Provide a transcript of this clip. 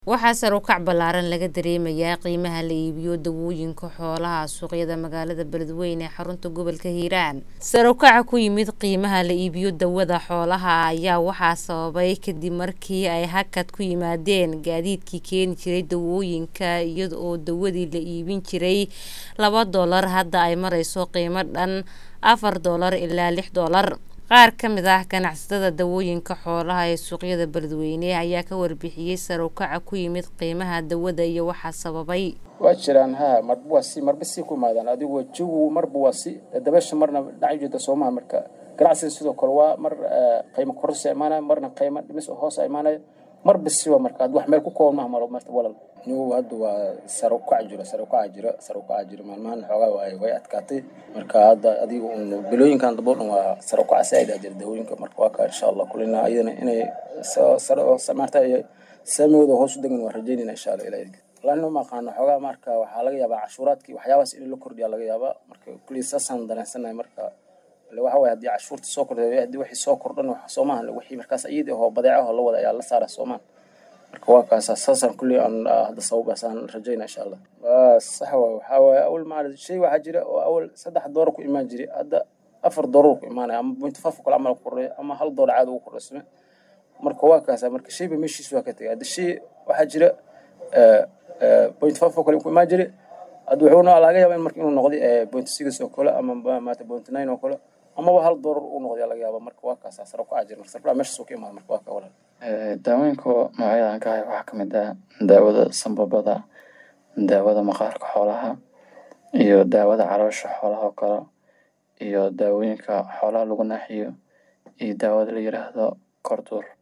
Waxaa sare u kac ballaaran laga dareemayaa qiimaha la iibiyo dawooyinka xoolaha suuqyada magaalada Beledweyne ee xarunta gobolka Hiiraan. Sare u kaca ku yimid qiimaha la iibiyo dawada xoolaha ayaa waxaa sababay kadib markii ay hakad ku yimaadeen gaadiidkii keeni jiray dawooyinka iyada oo dawadii la iibin jiray laba doolar hadda ay marayso qiimo dhan afar doolar ilaa lix doolar. Qaar ka mid ah ganacsatada dawooyinka xoolaha ee suuqyada Beledweyne ayaa ka warbixiyay sare u kaca ku yimid qiimaha dawada iyo waxa sababay. waa jiraan ha marba waa si marba si ku imaadaan adigu wajigu marba waa si dabasha marna dhinac jeeda soomaha marka ganacsiga sidoo kale waa mar qiimo kororsi imaanaya marna qiimo dhimis hoos imaanaya marba si waa marka wax meel ku kooban maaha malo marta walal nigu hadda waa sare u kac jiro sare u kaca jiro sare u kaca jiro maalmahan xoogaa way way adkaatay marka hadda adiga un bilooyinkan dambe oo dhan waa sare u kaca saaid aa jira dawooyinka marka waa ka insha allah kulina iyadana inay sare oo maarta saamigooda hoos u degan waan rajeynayna insha allah ilaah lana ma aqaano xoogaa marka waxaa laga yaabaa cashuuraadkii waxyaabahaas in la kordhiya laga yaabaa marka kulli saasaan dareensanahay marka waxa waye haddii cashuurta soo kordhay haddii wixii soo kordhan soomahan wixii markaas iyadii oo badeecaho la wada ayaa la saara soomaan marka waa kaasa saasaan kulli aan hadda sababaasaan rajayna insha allah sax waay waxaa waaye awal maarad shay waxaa jira oo awal saddex doolar ku imaan jiray hadda afar doolar ku imaanaya ama point five kale camal ku kordhay ama hal doolar caadi ugu kordhaysame marka waa kaasa marka shayba meeshiis waa ka tegay hadda shay waxaa jira point five oo kale ku imaan jiray hadda wuxuuna laga yaabaa in marka inuu noqday point six oo kale ama maata point nine oo kale amaba hal doolar uu noqday laga yaaba marka waa kaasa sare u kaca jira marka sarfaa meeshaas uu ka imaada marka waa ka walaal daawooyinka noocyadan ka hay waxaa kamid ah daawada sambabada daawada maqaarka xoolaha iyo daawada caloosha xoolaha oo kale iyo daawooyinka xoolaha lagu naaxiyo iyo daawada la yiraahdo korduur